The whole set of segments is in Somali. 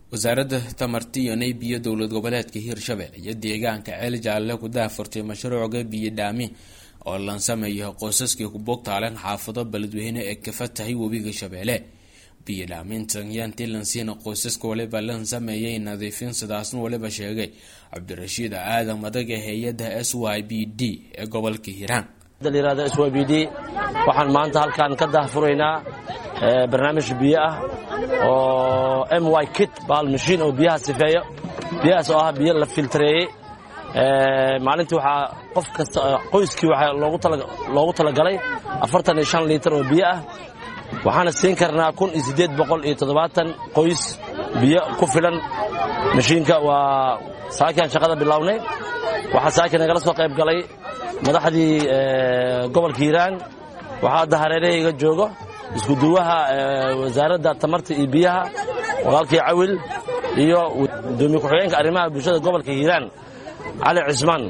wasaaradda tamarta iyo naybiyo dowlad goboleedka hiirshabelle iyo deegaanka ceel jaalle ku daafurtay mashruucga biyo dhaami oo lan sameeyo qoysaskii ku bogtaaleen xaafado beledweyne ee kafa tahay webiga shabeelle biyo dhaamintan yaantii lansiina qoysaska waliba lan sameeyay nadiifin sidaasna waliba sheegay cabdirashiid aadan madaga hay-adda s y b d ee gobolka hiiraan layirahdo s y b d waxaan maanta halkaan ka daahfuraynaa barnaamij biyo ah oo m y kit baal mashiin oo biyaha sifeeyo biyahaas oo ah biyo la filtareeyey maalintii waxaa qof kasta qoyskii waxaa loogu talagalay afartan iyo shan liitar oo biyo ah waxaana siin karnaa kun iyo siddeed boqol iyo toddobaatan qoys biyo ku filan mashiinka waa saakiaan shaqada bilownay waxaa saaki nagala soo qayb galay madaxdii gobolka hiiraan waxaa hadda hareerahayga joogo iskuduwaha wasaaradda tamarta iyo biyaha walaalkii cawil iyo gudoomiye ku-xigeenka arrimaha bulshada gobolka hiiraan cali cismaan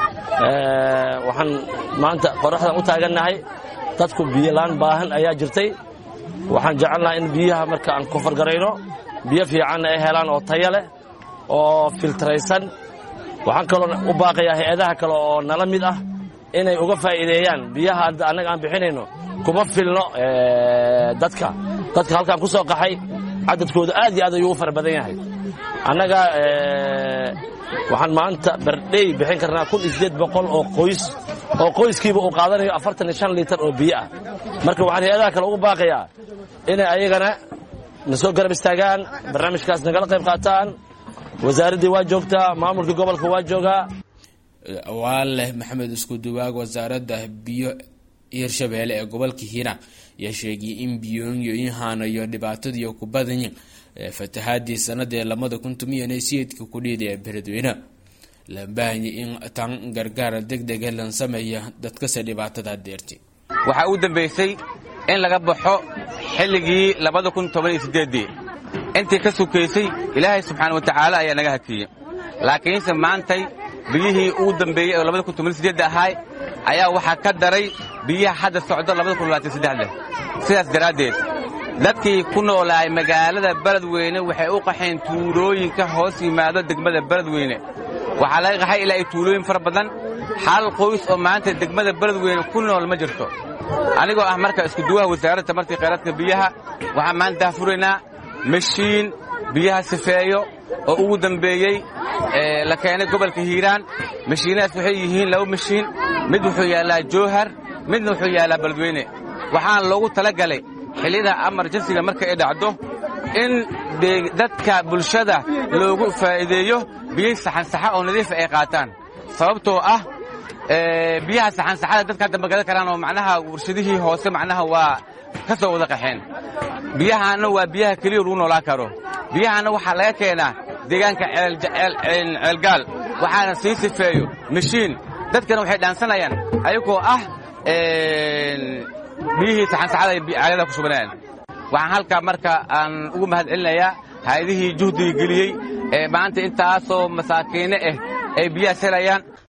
waxaan maanta qoraxdan u taagannahay dadku biyolaan baahan ayaa jirtay waxaan jecelnahay in biyaha marka aan ku fargarayno biyo fiicanna ay helaan oo taya leh oo filtraysan waxaan kaloo u baaqayaa hay-adaha kale oo nala mid ah inay uga faa'iideeyaan biyaha hadda annaga aan bixinayno kuma filno dadka dadka halkaan ku soo qaxay cadadkooda aad iyo aad ayuu u fara badan yahay annaga waxaan maanta bardhey bixin karnaa kun iyo siddeed boqol oo qoys oo qoyskiiba uu qaadanayo afartan iyo shan liitar oo biyo ah marka waxaan hay-adaha kale ugu baaqayaa inay ayagana na soo garab istaagaan barnaamijkaas nagala qayb qaataan wasaaraddii waa joogtaa maamulkii gobolka waa joogaa waa leh maxamed iskuduwaag wasaaradda biyo hiirshabeelle ee gobolka hiiraan ayaa sheegay in biyoonyo haanayo dhibaatadii ku badanyin fatahaadii sanadii labada kun tomiyan siidka kudhiida ee beledweyne la baahanya in tan gargaar degdega lan sameeya dadkase dhibaatada deerti waxaa u dambaysay in laga baxo xilligii labada kun toban iyo siddeeddii intii ka sukaysay ilaahay subxaana wa tacaala ayaa naga hakiyey laakiinse maantay biyihii ugu dambeeyey oo labada kun toban iyo siddeedda ahaay ayaa waxaa ka daray biyaha hadda socdo labada kun labaatan saddexda sidaas daraaddeed dadkii ku noolaay magaalada beledweyne waxay u qaxeen tuulooyinka hoos yimaado degmada beledweyne waxaa laga qaxay ilaa ay tuulooyin fara badan hal qoys oo maanta degmada beledweyne ku nool ma jirto anigoo ah marka iskuduwaha wasaaradda tamartii khayraadka biyaha waxaan maanta daafuraynaa mashiin biyaha sifeeyo oo ugu dambeeyey la keenay gobolka hiiraan mashiinadaas waxay yihiin laba mashiin mid wuxuu yaallaa jowhar midna wuxuu yaallaa beledweyne waxaan loogu tala galay xilliyada amarjansiga marka ay dhacdo in dadka bulshada loogu faa'iideeyo biyo saxansaxa oo nadiifa ay qaataan sababtoo ah biyaha saxansaxada dadka hadda magadan karaan oo macnaha warshadihii hoose macnaha waa ka soo wada qaxeen biyahaanna waa biyaha keliya lagu noolaan karo biyahaanna waxaa laga keenaa deegaanka ceelgaal waxaana sii sifeeyo mashiin dadkana waxay dhaansanayaan ayagoo ah biyihii saxansaxada ay caagada ku shubanayaan waxaan halkaa marka aan ugu mahad celinayaa hay-adihii juhdiga geliyey ee maanta intaasoo masaakiine ah ay biyahaas helayaan